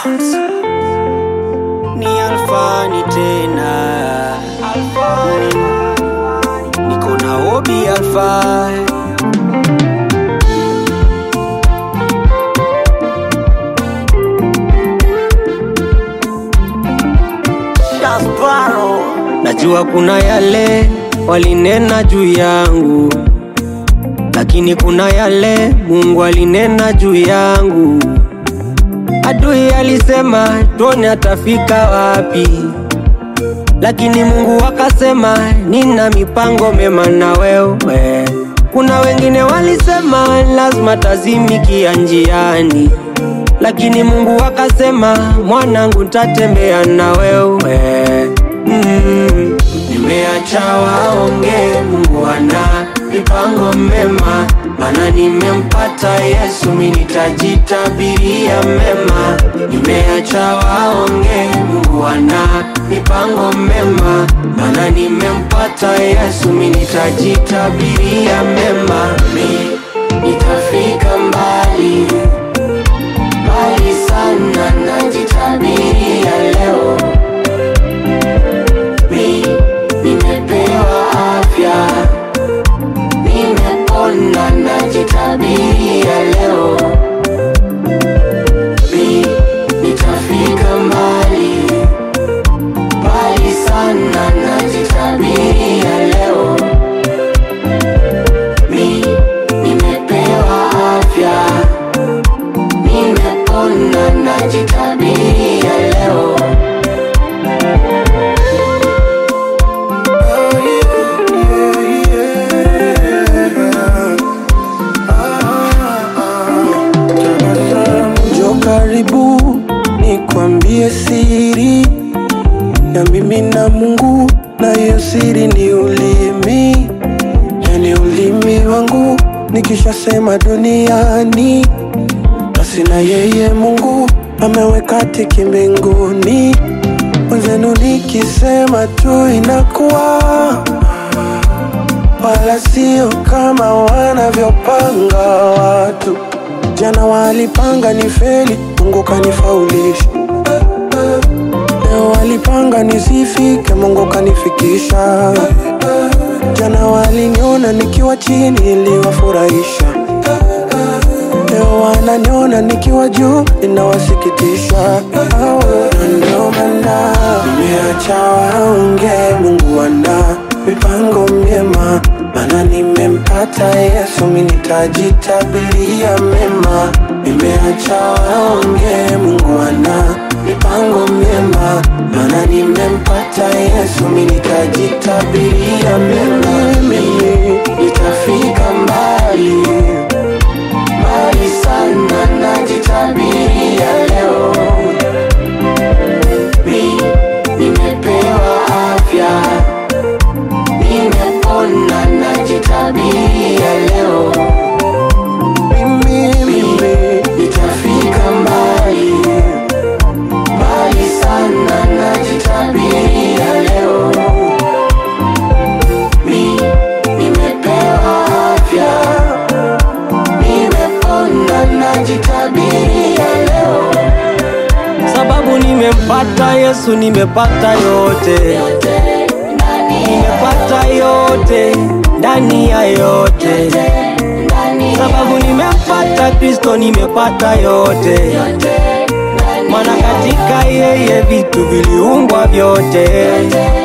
Sounds. Ni Alfani tena niko na Obi Alfa Najua kuna yale walinena juu yangu, lakini kuna yale Mungu alinena juu yangu. Adui alisema tuone atafika wapi, lakini Mungu akasema nina mipango mema na wewe. Kuna wengine walisema lazima tazimikia njiani, lakini Mungu akasema mwanangu, ntatembea na wewe mm. Nimeacha waonge, Mungu ana mipango mema, maana nimempata Yesu, mimi nitajitabiria mema. Nimeacha waonge, Mungu ana mipango mema, maana nimempata Yesu, mimi nitajitabiria mema. Mi nitafika mbali mbali sana, najitabiria leo mi nimepewa afya, nimepona, najitabiria leo. Mi nitafika mbali mbali sana, najitabiria leo. Mi nimepewa afya, nimepona, najitabiria leo. Njoo karibu nikwambie siri ya mimi na Mungu, na hiyo siri ni ulimi, yani ulimi wangu nikishasema duniani, basi na yeye Mungu ameweka tiki mbinguni. Mwenzenu nikisema tu inakuwa, wala sio kama wanavyopanga watu. Jana walipanga ni feli, Mungu kanifaulisha. Leo walipanga nisifike, Mungu kanifikisha. Jana waliniona nikiwa chini, iliwafurahisha. Leo wananiona nikiwa juu, inawasikitisha. Na Ndio maana nimeacha waonge, Mungu ana mipango myema, maana nimempata Yesu, mimi nitajitabiria mema. Nimeacha waonge, Mungu ana mipango myema, maana nimempata Yesu, mimi nitajitabiria mema. Mimi nitafika mbali mbali sana, najitabiria leo. Mi nimepewa afya, nimepona, najitabiria leo. Mimi, mimi nitafika mbali mbali sana, najitabiria leo. Mi nimepewa afya, nimepona, najitabiria leo. sababu nimempata Yesu, nimepata yote, nimepata yote ndani ya yote, sababu nimempata Kristo, nimepata yote, maana katika yeye vitu viliumbwa vyote.